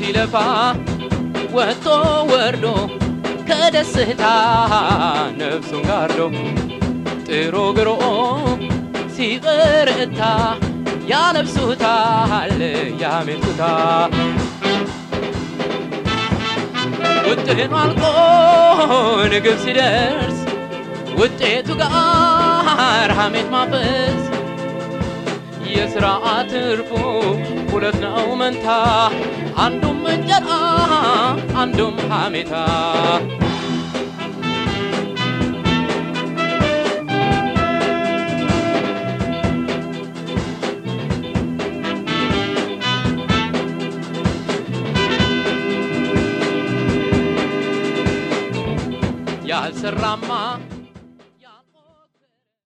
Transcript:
ሲለፋ ወጥቶ ወርዶ ከደስታ ነፍሱን ጋርዶ ጥሮ ግሮ ሲበረታ ያለብሱታል ያሜቱታል ውጥኑ አልቆ ንግብ ሲደርስ ውጤቱ ጋር ሐሜት ማፈስ የሥራ ትርፉ ሁለት ነው መንታ አንዱም እንጀራ አንዱም ሐሜታ ያልሰራማ